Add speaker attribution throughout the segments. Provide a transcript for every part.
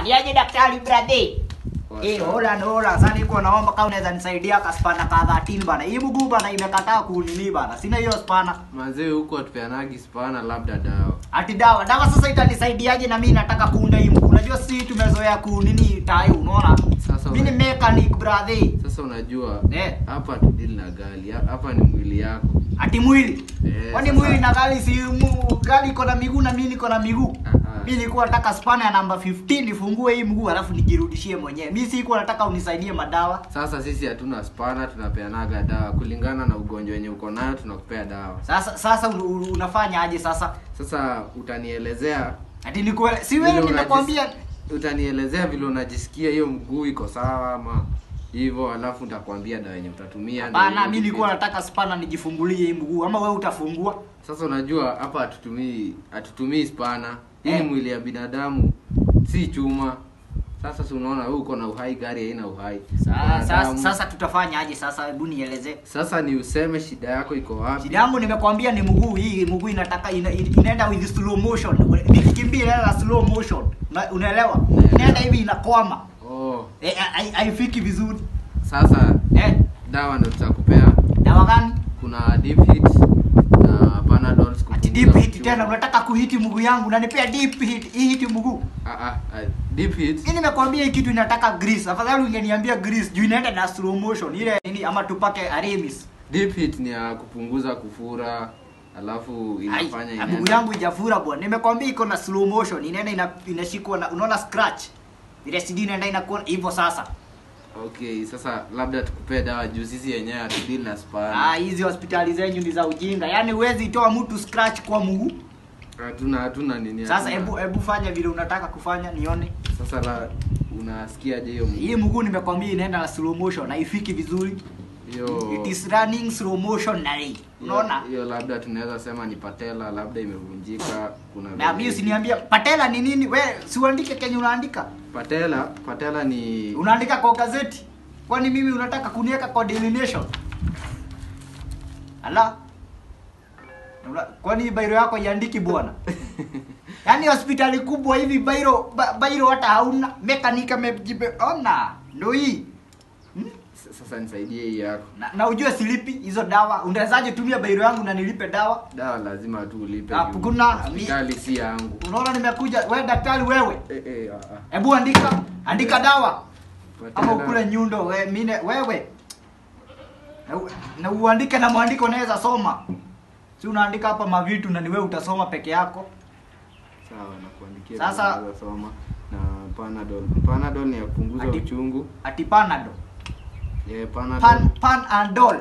Speaker 1: niaje daktari brother?
Speaker 2: Poa
Speaker 1: Eh,
Speaker 2: sana.
Speaker 1: hola hola. Sasa niko naomba kama unaweza nisaidia kaspana ka 13 bana. Hii mguu bana imekataa kunini bana. Sina hiyo spana.
Speaker 2: Manzee huko tupeanagi spana labda dawa.
Speaker 1: Ati dawa. Dawa sasa itanisaidiaje na mimi nataka kuunda hii mguu. Unajua si tumezoea kunini tai unaona?
Speaker 2: Sasa
Speaker 1: Mimi ni
Speaker 2: una-
Speaker 1: mechanic brother.
Speaker 2: Sasa unajua
Speaker 1: Eh.
Speaker 2: hapa tudili na gali. Hapa ni mwili yako.
Speaker 1: Ati mwili.
Speaker 2: Eh,
Speaker 1: Kwani
Speaker 2: sasa-
Speaker 1: mwili na gari si mu, gari iko na miguu na mimi niko na miguu.
Speaker 2: Aha.
Speaker 1: Mimi nilikuwa nataka spana ya namba 15 nifungue hii mguu alafu nijirudishie mwenyewe. Mimi sikuwa nataka unisaidie madawa.
Speaker 2: Sasa sisi hatuna spana, tunapeanaga dawa kulingana na ugonjwa wenye uko nayo, tunakupea dawa.
Speaker 1: Sasa sasa un- un- unafanya aje sasa?
Speaker 2: Sasa utanielezea
Speaker 1: Ati nikuele si
Speaker 2: vile
Speaker 1: wewe
Speaker 2: unajis-
Speaker 1: nimekwambia
Speaker 2: utanielezea vile unajisikia hiyo mguu iko sawa ama hivyo, alafu nitakwambia dawa yenye utatumia. ndio
Speaker 1: bana,
Speaker 2: hiyo
Speaker 1: mimi nilikuwa
Speaker 2: kitu.
Speaker 1: nataka spana nijifungulie hii mguu ama wewe utafungua?
Speaker 2: Sasa unajua hapa hatutumii hatutumii spana. Hii
Speaker 1: Eh.
Speaker 2: ni mwili ya binadamu, si chuma. Sasa si unaona wewe uko na uhai, gari haina uhai.
Speaker 1: Sasa, sasa,
Speaker 2: Wanadamu.
Speaker 1: sasa tutafanya aje sasa? Hebu nielezee.
Speaker 2: Sasa ni useme shida yako iko wapi?
Speaker 1: Shida yangu nimekwambia ni mguu hii, mguu inataka ina, inaenda with slow motion. Nikikimbia inaenda slow motion. Una- Unaelewa?
Speaker 2: Naelewa.
Speaker 1: Inaenda hivi inakwama.
Speaker 2: Oh,
Speaker 1: Eh, hai- haifiki vizuri.
Speaker 2: sasa
Speaker 1: Eh,
Speaker 2: dawa ndio tutakupea.
Speaker 1: dawa gani?
Speaker 2: Kuna deep hit na panadol
Speaker 1: Ati
Speaker 2: kupunguza
Speaker 1: deep hit
Speaker 2: uchungu.
Speaker 1: tena unataka kuhiti mguu yangu unanipea deep hit, hii hiti mguu.
Speaker 2: Ah, ah, ah, deep hit
Speaker 1: Hii nimekwambia hii kitu inataka grease. Afadhali ungeniambia grease juu inaenda na slow motion. Ile nini ama tupake Aramis.
Speaker 2: deep hit ni ya kupunguza kufura alafu
Speaker 1: Ai,
Speaker 2: inafanya
Speaker 1: na mguu
Speaker 2: inaenda
Speaker 1: yangu ijafura bwana. Nimekwambia iko na slow motion. Inaenda ina, inashikwa na unaona scratch. Ile CD inaenda inakuwa hivyo sasa.
Speaker 2: okay sasa labda tukupee dawa juu sisi yenyewe hatudili na spana
Speaker 1: Ah, hizi hospitali zenyu ni za ujinga. Yaani huwezi toa mtu scratch kwa mguu.
Speaker 2: hatuna hatuna nini
Speaker 1: Sasa
Speaker 2: hatuna-
Speaker 1: hebu hebu fanya vile unataka kufanya nione.
Speaker 2: sasa la unasikiaje hiyo mguu?
Speaker 1: Hii mguu nimekwambia inaenda na slow motion, haifiki vizuri.
Speaker 2: hiyo
Speaker 1: It is running slow motion na hii. Unaona?
Speaker 2: hiyo- hiyo labda tunaweza sema ni patela labda imevunjika kuna
Speaker 1: Na
Speaker 2: vile-
Speaker 1: mimi usiniambia patela ni nini? We si uandike kenye unaandika.
Speaker 2: patela patela ni
Speaker 1: Unaandika kwa gazeti. Kwani mimi unataka kuniweka kwa Daily Nation? Ala. Una- Kwani hii bairo yako iandiki bwana? Yaani hospitali kubwa hivi bairo ba, bairo hata hauna mekanika mejibe ona. Ndio hii. Hmm?
Speaker 2: S- sasa nisaidie hii yako
Speaker 1: Na, na ujue silipi hizo dawa. Unawezaje tumia bairo yangu na nilipe dawa?
Speaker 2: dawa lazima tu ulipe
Speaker 1: Ah,
Speaker 2: juu
Speaker 1: kuna-
Speaker 2: hospitali si yangu
Speaker 1: Unaona nimekuja, we daktari wewe.
Speaker 2: eh, eh, ah, ah.
Speaker 1: Hebu andika, andika dawa. ama
Speaker 2: Patela-
Speaker 1: ukule nyundo we, mine, wewe na, u- na uandike na mwandiko unaweza soma si unaandika hapa mavitu na ni wewe utasoma peke yako
Speaker 2: sawa nakuandikia
Speaker 1: Sasa-
Speaker 2: tunaweza soma na panadol panadol ni ya kupunguza
Speaker 1: Ati-
Speaker 2: uchungu
Speaker 1: ati panado
Speaker 2: eh, panadol
Speaker 1: pan pan andol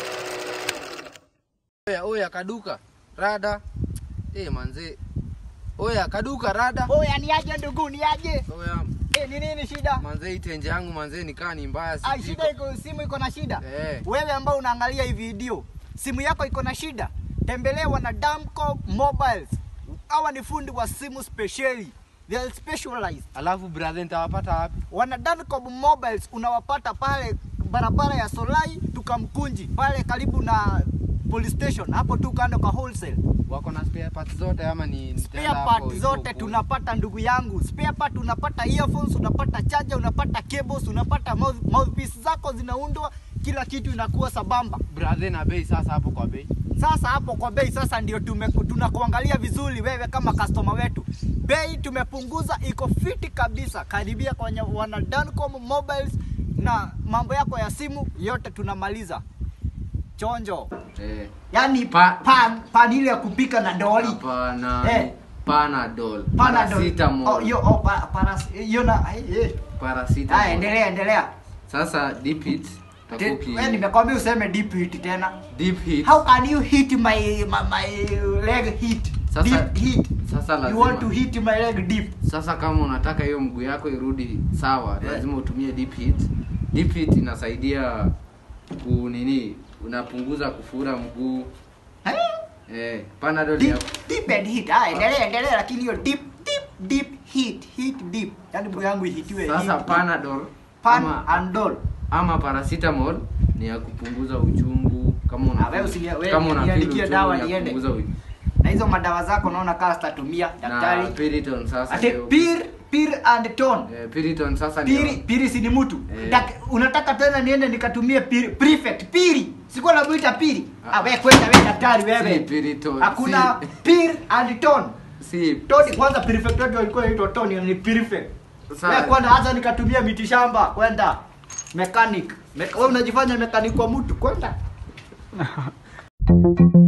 Speaker 2: oya oya kaduka rada eh manze oya kaduka rada
Speaker 1: oya ni aje ndugu ni aje
Speaker 2: oya
Speaker 1: eh ni nini shida
Speaker 2: manze itenje yangu manze nikaa ni mbaya
Speaker 1: ai
Speaker 2: sijui
Speaker 1: shida iko simu iko na shida
Speaker 2: Eh.
Speaker 1: wewe ambao unaangalia hii video simu yako iko na shida tembelewa na Damco Mobiles hawa ni fundi wa simu specially they are specialized
Speaker 2: alafu brother nitawapata wapi
Speaker 1: wana Dancom Mobiles unawapata pale barabara ya Solai tukamkunji pale karibu na police station hapo tu kando kwa wholesale.
Speaker 2: wako na spare parts zote ama ni
Speaker 1: Spare
Speaker 2: nitaenda hapo
Speaker 1: part
Speaker 2: hivyo
Speaker 1: zote
Speaker 2: huko?
Speaker 1: tunapata ndugu yangu. Spare part unapata earphones, unapata charger, unapata cables, unapata mouth, mouthpiece zako zinaundwa, kila kitu inakuwa sabamba.
Speaker 2: brother na bei sasa hapo kwa bei
Speaker 1: Sasa hapo kwa bei sasa ndio tume tunakuangalia vizuri wewe kama customer wetu. Bei tumepunguza iko fiti kabisa. Karibia kwenye wana Dancom Mobiles na mambo yako ya simu yote tunamaliza. Chonjo.
Speaker 2: eh
Speaker 1: Yaani
Speaker 2: Pa-
Speaker 1: pan pan ile ya kupika na doli.
Speaker 2: hapana
Speaker 1: Eh.
Speaker 2: panadol
Speaker 1: Panadol.
Speaker 2: paracetamol
Speaker 1: Oh, yo, oh, pa, paras, yo na, eh, eh.
Speaker 2: paracetamol
Speaker 1: Ah, endelea endelea.
Speaker 2: sasa deep hit takuki
Speaker 1: Wewe nimekwambia useme deep hit tena.
Speaker 2: deep hit
Speaker 1: How can you hit my my, my leg hit?
Speaker 2: Sasa-
Speaker 1: deep hit.
Speaker 2: sasa
Speaker 1: You
Speaker 2: lazima
Speaker 1: want to hit my leg deep.
Speaker 2: sasa kama unataka hiyo mguu yako irudi sawa
Speaker 1: Eh.
Speaker 2: lazima utumie deep hit deep hit inasaidia ku nini unapunguza kufura mguu
Speaker 1: Eh?
Speaker 2: eh panadol ya
Speaker 1: Deep, deep and hit. Ah, endelea endelea lakini hiyo deep deep deep hit hit deep. Yaani mguu yangu ihitiwe
Speaker 2: sasa
Speaker 1: deep.
Speaker 2: panadol
Speaker 1: pan
Speaker 2: ama,
Speaker 1: and doll.
Speaker 2: ama paracetamol ni ya kupunguza uchungu kama una
Speaker 1: Ah, wewe usini- wewe
Speaker 2: kama una feel
Speaker 1: niandikie
Speaker 2: uchungu
Speaker 1: dawa
Speaker 2: ni ya
Speaker 1: niende.
Speaker 2: kupunguza u-
Speaker 1: na hizo madawa zako naona kama zitatumia
Speaker 2: na
Speaker 1: daktari
Speaker 2: Piriton sasa
Speaker 1: ati
Speaker 2: ndio-
Speaker 1: pir pir and tone
Speaker 2: eh, Piriton sasa ndio-
Speaker 1: piri piri si ni mtu
Speaker 2: Eh.
Speaker 1: Dak- unataka tena niende nikatumie piri prefect piri sikuwa namuita piri
Speaker 2: Ah.
Speaker 1: ah, we kwenda we daktari
Speaker 2: si
Speaker 1: wewe
Speaker 2: Piriton
Speaker 1: hakuna
Speaker 2: si,
Speaker 1: pir and tone
Speaker 2: si
Speaker 1: toni kwanza prefect wetu alikuwa anaitwa toni ni prefect
Speaker 2: Sawa.
Speaker 1: wewe kwenda hata nikatumia miti shamba kwenda mechanic Me, wewe unajifanya mechanic kwa mtu kwenda